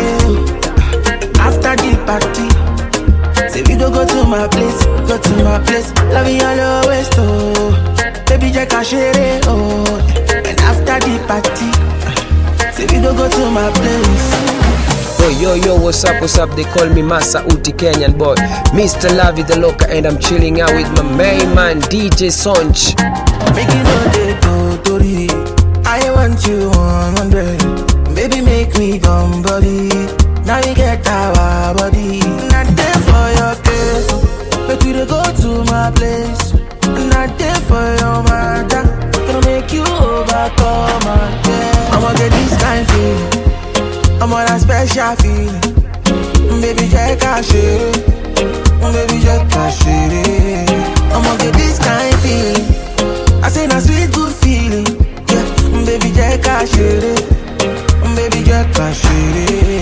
After the party, say we go go to my place, go to my place. Love you all your ways too. Baby, Jack, I share Oh, and after the party. Say we go go to my place. Yo, yo, yo, what's up, what's up? They call me Masa Uti Kenyan boy. Mr. Lavi the Loca, and I'm chilling out with my main man, DJ Sonch. Make you know they go Tori. I want you 100. Baby, make me come body. Now we get our body. Not there for your case. But we dey go to my place. Not there for your matter. Gonna make you overcome again. I'ma get this kind feeling. I'm on a special feeling. Baby, Jack, I share. Baby, Jack, I share. I'ma get this kind feeling. I say, na sweet, good feeling. Yeah, baby, Jack, I share. Baby, Jack, I share.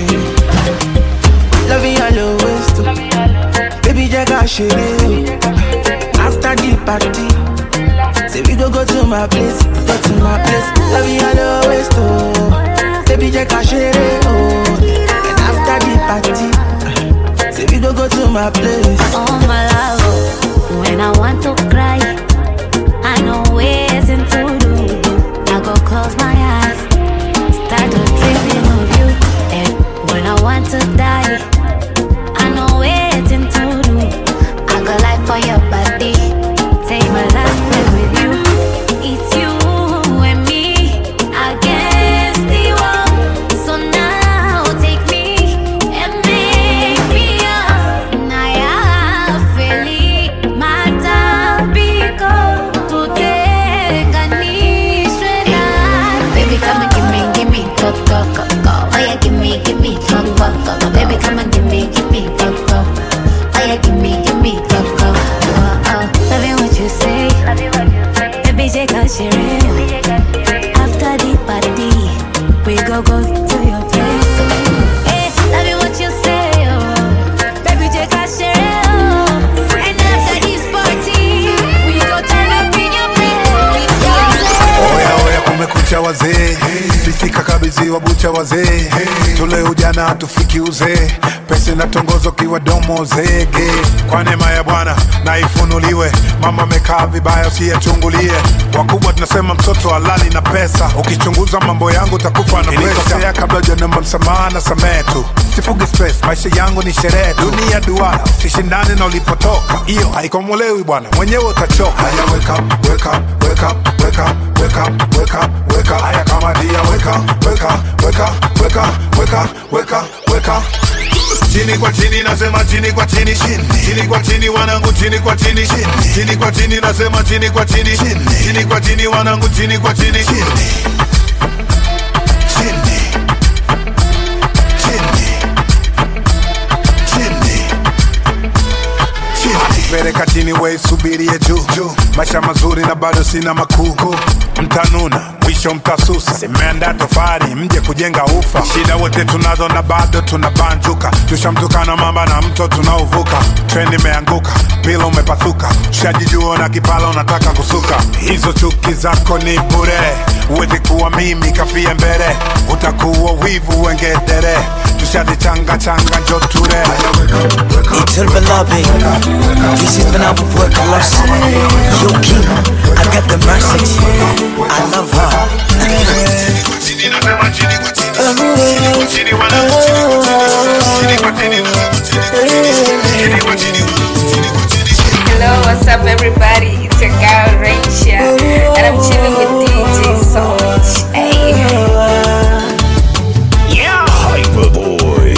Love you all your ways too. Baby, Jack, I share. After the party, say we go go to my place, go to my place. Love you all your ways too. Baby, Jack, I share. Oh, and after the party, say we go go to my place. Oh my love, when I want to cry, I know ways to do. I go close my eyes, start to dreaming of you. And when I want to die, I know ways to do. I go life for your body, take my last breath with you. It's you and me against the world. So now take me and make me up. Naya feli matapiko tutenganishwe na Baby come and give me, give me go go go go. Oh yeah, give me, give me go go go go. Baby come and give me, give me go go. Oh yeah, give me, give me go go. Oh oh, loving what you say. Baby J can share it. After the party, we go go to your place. Eh, loving what you say. Oh. Baby J can share it. Oh. And after this party, we go turn up in your place. Oya oya, kumekucha wazee, sisi kakabidhiwa bucha wazee, tule ujana tufiki uzee, pesa inatongozo kiwa domo zege. Kwa neema ya Bwana na ifunuliwe, mama amekaa vibaya usiyachungulie. Wakubwa tunasema mtoto halali na pesa, ukichunguza mambo yangu utakufa na presha. kabla hujanomba msamaha na samehe tu, sifugi stress, maisha yangu ni sherehe tu. Dunia duara, usishindane na ulipotoka, hiyo haikomolewi bwana, mwenyewe utachoka. Haya, wake up, wake up, wake up, wake up, wake up, wake up, wake up. Haya kama dia, wake up, wake up, wake up, wake up, wake up, wake up, wake up. Chini kwa chini nasema chini kwa chini chini chini kwa chini wanangu chini kwa chini chini chini kwa chini nasema chini kwa chini chini chini kwa chini wanangu chini kwa chini chini chini chini chini chini peleka chini we subirie juu juu maisha mazuri na bado sina makuu mtanuna mwisho mtasusa simeanda tofari mje kujenga ufa shida wote tunazo na bado tunabanjuka tushamtukana mamba na mto tunaovuka trendi imeanguka pila umepathuka shajijua na kipala unataka kusuka hizo chuki zako ni bure uwezi kuwa mimi kafie mbele utakuwa wivu wengedere tushazichanga changa njoture Little beloved, this is when I would work a loss. Yo, King, I got the message. I love her. Hello, what's up, everybody? It's your girl Raisha, and I'm chilling with DJ Soch. Hey. Yeah, Hyperboy.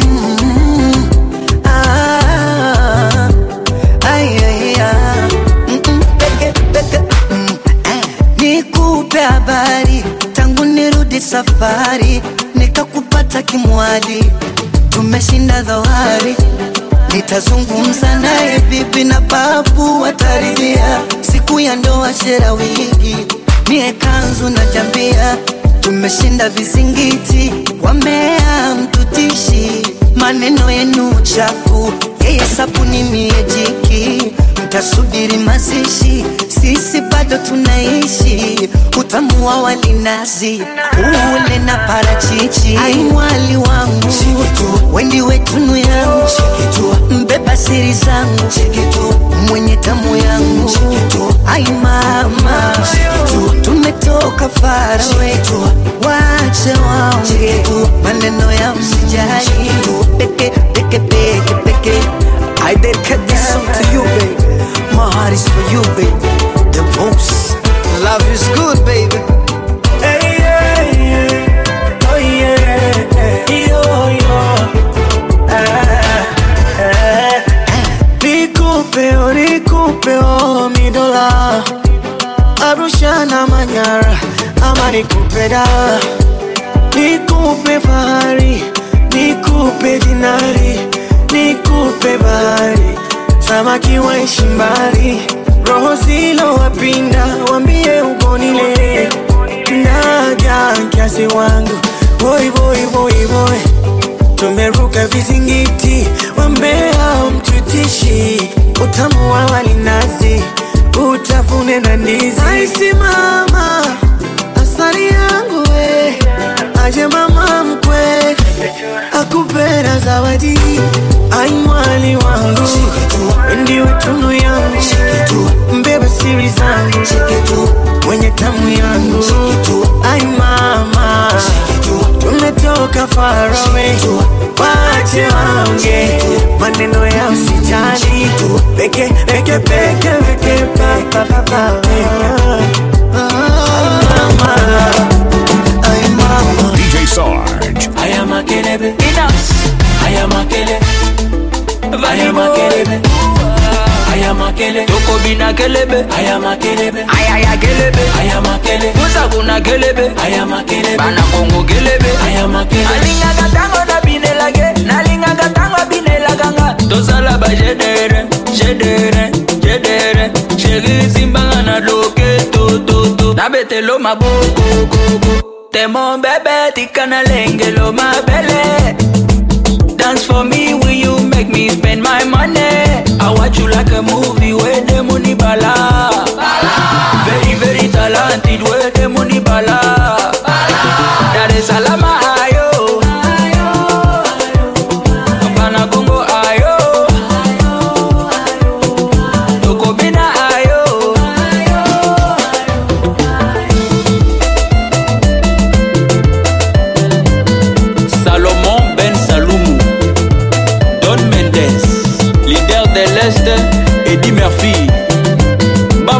Ah, ay, ay, ah. Mm, mm, peke, peke, mm, eh. Nikupe habari tangu nirudi safari, nikakupata kimwali, tumeshinda dhoari. Nitazungumza naye bibi na babu wataridhia, siku ya ndoa shera wigi, mie kanzu na jambia, tumeshinda vizingiti, wamea mtutishi, maneno yenu chafu, yeye sabuni mie jiki, mtasubiri mazishi, sisi bado tunaishi, utamu wa walinazi, ule na parachichi, ai mwali wangu, wendi wetunu yangu, mbeba siri zangu, mwenye tamu yangu, ai mama, tumetoka farawe, wache waonge maneno ya msijali, peke peke peke peke. I dedicate this song to you, baby. My heart is for you, baby. The most love is good, baby. Hey, yeah, yeah. Oh, yeah. Yo, yo. Ah, ah. Nikupe, oh, nikupe, oh, mi dola. Arusha na Manyara, ama nikupe da. Nikupe fahari, nikupe dinari, nikupe bahari, samaki waishi mbali, roho zilo wapinda, wambie ugonile, naja kiasi wangu, boy boy boy boy, tumeruka vizingiti, wambea mtutishi, utamu wa walinazi, utafune na ndizi, aisimama asali yangu we, aje mama mkwe akupera zawadi, ai mwali wangu, ndiwe tunu yangu, mbeba siri zangu, mwenye tamu yangu, ai mama, tumetoka farawe, wache waonge maneno ya usijali, peke peke peke peke pa pa pa pa DJ Sarge. I am a kelebe. I am a kele. I am a kelebe. I am a kele. Toko bina kelebe. I am a kelebe. Ay ay ay kelebe. I am a kele. Musa kuna kelebe. I am a kelebe. Bana bongo kelebe. I am a kele. Alinga katango na binelage. Nalinga katango binelaganga. Tosala ba jedere, jedere, jedere. Sheri simbanga na loke to to to. Nabetelo maboko go go. Temo bebe tikana lengelo mabele. Dance for me, will you make me spend my money? I watch you like a movie where the money bala. Very, very talented where the money bala. Dar es Salaam, ayo. Kampala, Congo, ayo. Toko Bina, ayo. Salomon Ben Saloumou Don Mendes Leader de l'Est Eddie Murphy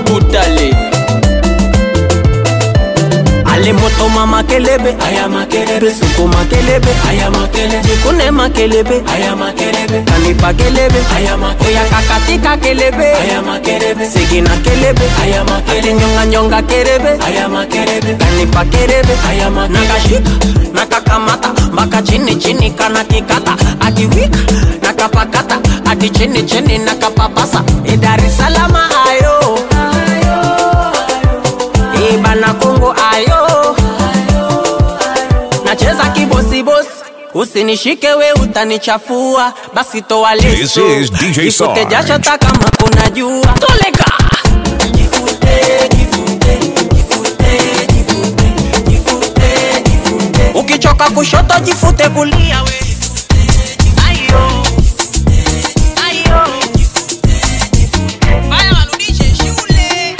toma makelebe aya makelebe suko makelebe aya makelebe jikune makelebe aya makelebe kanipa kelebe aya makelebe oya kakatika kelebe aya makelebe sigina kelebe aya makelebe nyonga nyonga kelebe aya makelebe kanipa kelebe aya makelebe nakashika nakakamata mpaka chini chini kana kikata akiwika nakapakata hadi chini chini nakapapasa e Dar es Salaam ayo e bana Kongo ayo nacheza kibosibosi usinishike we utanichafua basi toa leso This is DJ Jifute Sarge. jasho hata kama kuna jua toleka ukichoka kushoto jifute kulia we Ayo. Ayo. Haya, warudishe shule.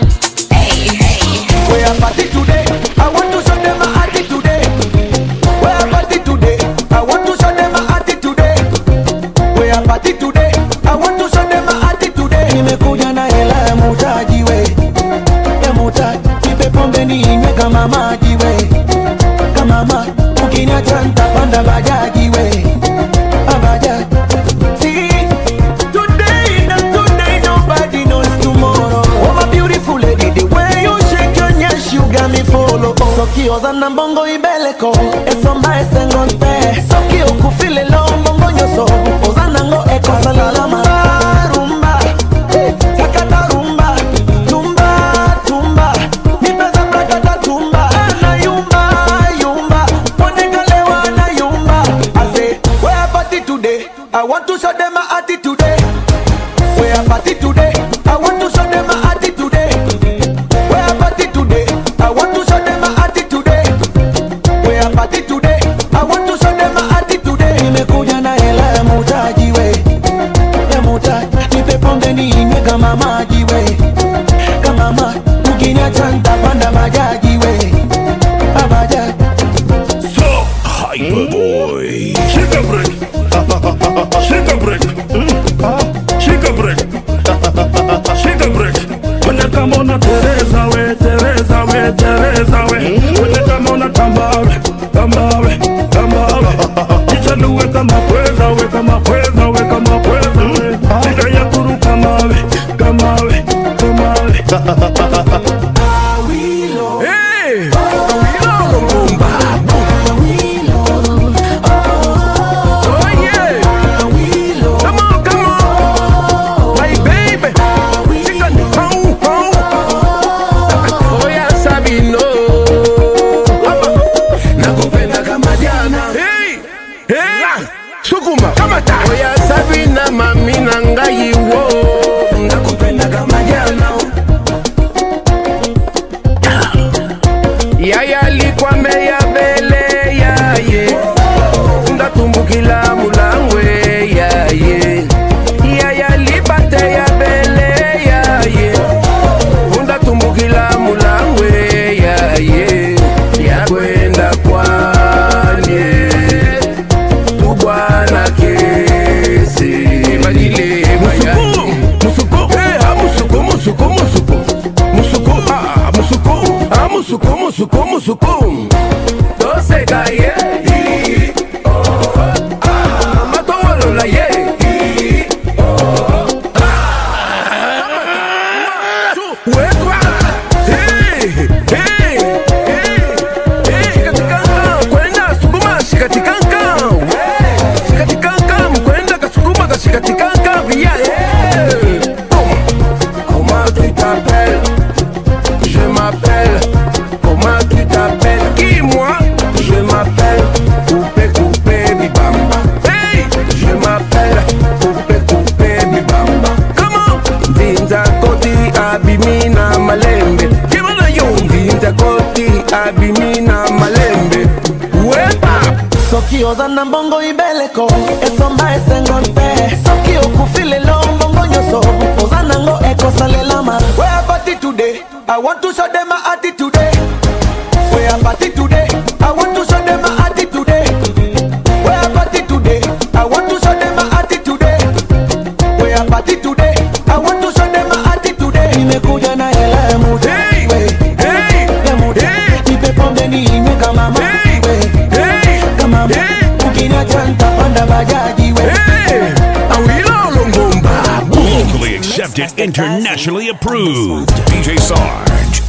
We are party today. I want to show them my attitude today. We are party today. I want to show them my attitude today. We are party today. I want to show them my attitude today. Nimekuja na hela ya mutaji we, ya mutaji. Nipe pombe ninywe kama maji we, kama maji. Ukiniacha nitapanda bajaji we, ah, bajaji. See, today na today nobody knows tomorrow. Oh my beautiful lady, the way you shake your nyash, you got me follow. Sokioza na mbongo ibeleko, esomba esengonte. Sokio kufile lo mbongo nyoso, ozana ngo eko salalama. Rumba, sakata rumba, tumba, tumba. Nipeza prakata tumba, na yumba, yumba. Monekalewa na yumba. I say, we are party today. I want to show them my attitude today. We are party today. I want to show them my attitude today. We are party today. I want to show them my attitude today. We are party today. I want to show them my attitude today. Nimekuja na hela ya mutaji we, ya mutaji. Nipe pombe ninywe kama maji we, kama maji. Ukiniacha nitapanda bajaji we, ah, bajaji. So Hyperboy. Shake a break. Shake a break. Shake a break. Shake a break. Kwenye kama una Teresa we, Teresa we, Teresa we. Kwenye kama una tambawe, tambawe, tambawe. Jichanue kama pweza we, kama pweza we, kama pweza we. Shida ya kuru kama we, kama we, kama we. Hey! sukuma oya sabina mami na ngai wo nakupenda kama jana yaya likwame ya bele yaye ndatumbukila mulangwe yaye yaya libate ya bele yaye ndatumbukila mulangwe yaye yakwenda kwanye tubwana kesi balile bayani musuku eh ah, musuku musuku musuku musuku ah musuku ah musuku musuku musuku toseka ye matolola ye wekwa hey hey kwenda sukuma shikatikanka shikatikanka mkwenda kasukuma kashikatikanka via comment tu t'appelles je m'appelle comment tu t'appelles qui moi je m'appelle coupé coupé bibamba hey je m'appelle coupé coupé bibamba comment ndinza koti abimina malembe kimana yo ndinza koti abimina malembe wepa sokioza na mbongo ibeleko esomba esengonte soki okufile lo mbongo nyonso oza nango ekosalelama we are party today i want to show them my attitude today we are party today i want to show them my attitude today we are party today i want to show them my attitude today we are party today i want to show them my attitude today nimekuja na hela ya muda we ya muda nipe pombe nipande ninywe kama maji we kama maji ukiniacha nitapanda bajaji we awilolo ngomba Locally accepted, internationally approved. DJ Sarge.